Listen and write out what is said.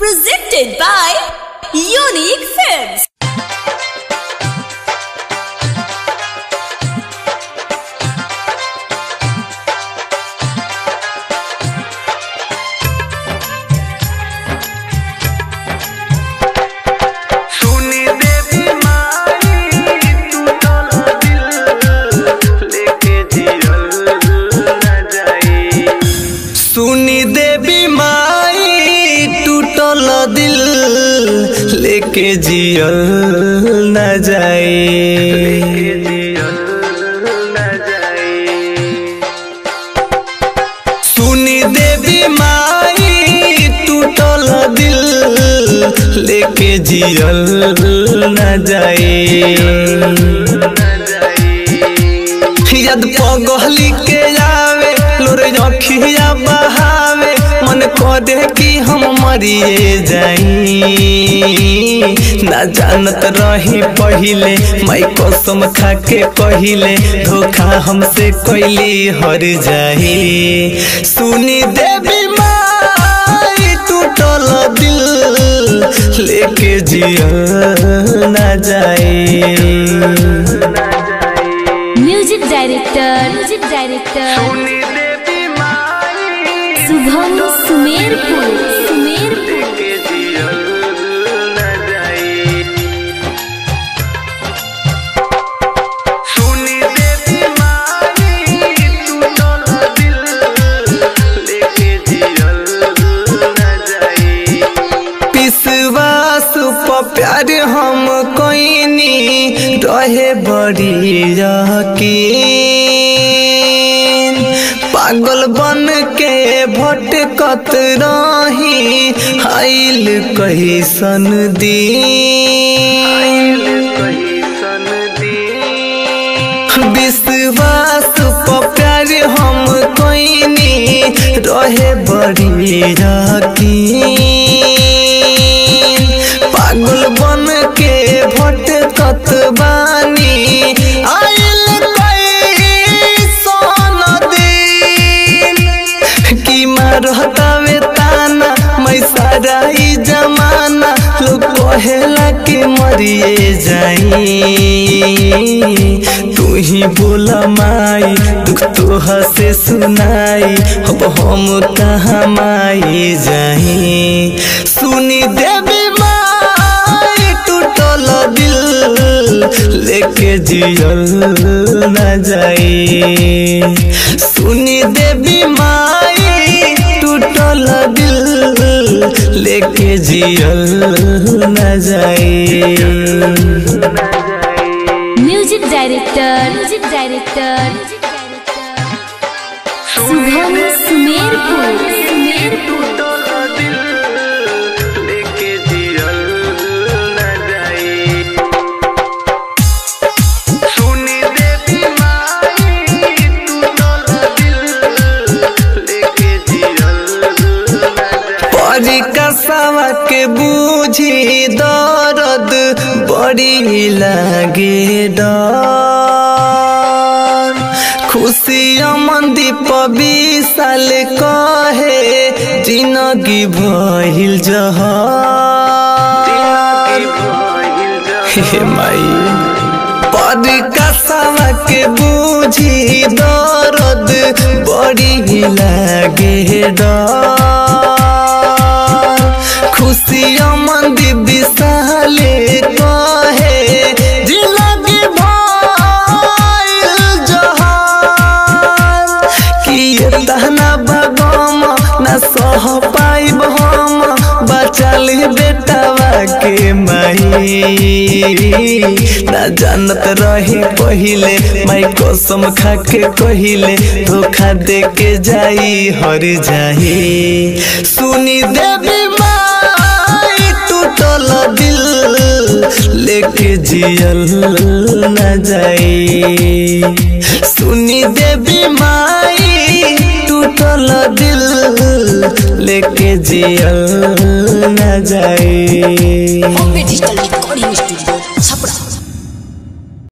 Presented by Unique Films. सुनी देवी माई टूटल दिल लेके जियल न जाई सुनी देवी माई टूटल दिल लेके जियल न जाई सुनी देवी माई टूटल दिल लेके जियल न जाए यद पगहली के आवे लोरे अखिया बहावे मन करे कि हम मरिए जाई ना जानत रही पहिले माई कसम खा के कहिले धोखा हमसे कैली हर जाई सुनी देवी माई टूटल दिल लेके जियल ना जाए म्यूजिक डायरेक्टर म्यूजिक डायरेक्टर सुनी देवी माई शुभम सुमेरपुर सुमेरपुर के जियल न जाई सुनी देवी माई टूटल दिल लेके जियल न जाई विश्वास प प्यार हम कोइनी रहे बड़ी यकीन पागल बन के भटकत रही आइल कैसन दिन विश्वास प प्यार हम कोइनी रहे बड़ी यकीन पागल बन के भटकत बानी आइल कैसन दिन कि मारतावे ताना मैं सारा ई जमाना लोग कहेला के मरिए जाई तू ही बोला माई दुख तोहा से सुनाई अब हम कहाँ माई जाई सुनी देवी माई टूटल दिल लेके जियल न जाई सुनी देवी माई टूटल दिल लेके जियल न जाई music director music director Shubham Sumerpur Sumerpur परिकसवा के बूझी दर्द बड़ी लागे डर खुशी मंदीप विशाल कहे जिंदगी भइल जहर हे माई परिकसवा के बूझी दर्द बड़ी लागे डर खुशी मंदी विशाले कहे जिंदगी भइल जहर कि ये तहना भगम न सह पाइब हम बचल बेटवा के माई ना जानत रही पहिले माई कसम खा के कहिले धोखा दे के जाई हर जाई सुनी देवी माई टूटल दिल लेके जियल न जाई सुनी देवी माई टूटल दिल लेके जियल न जाई Bombay Digital Recording Studio. Chapra.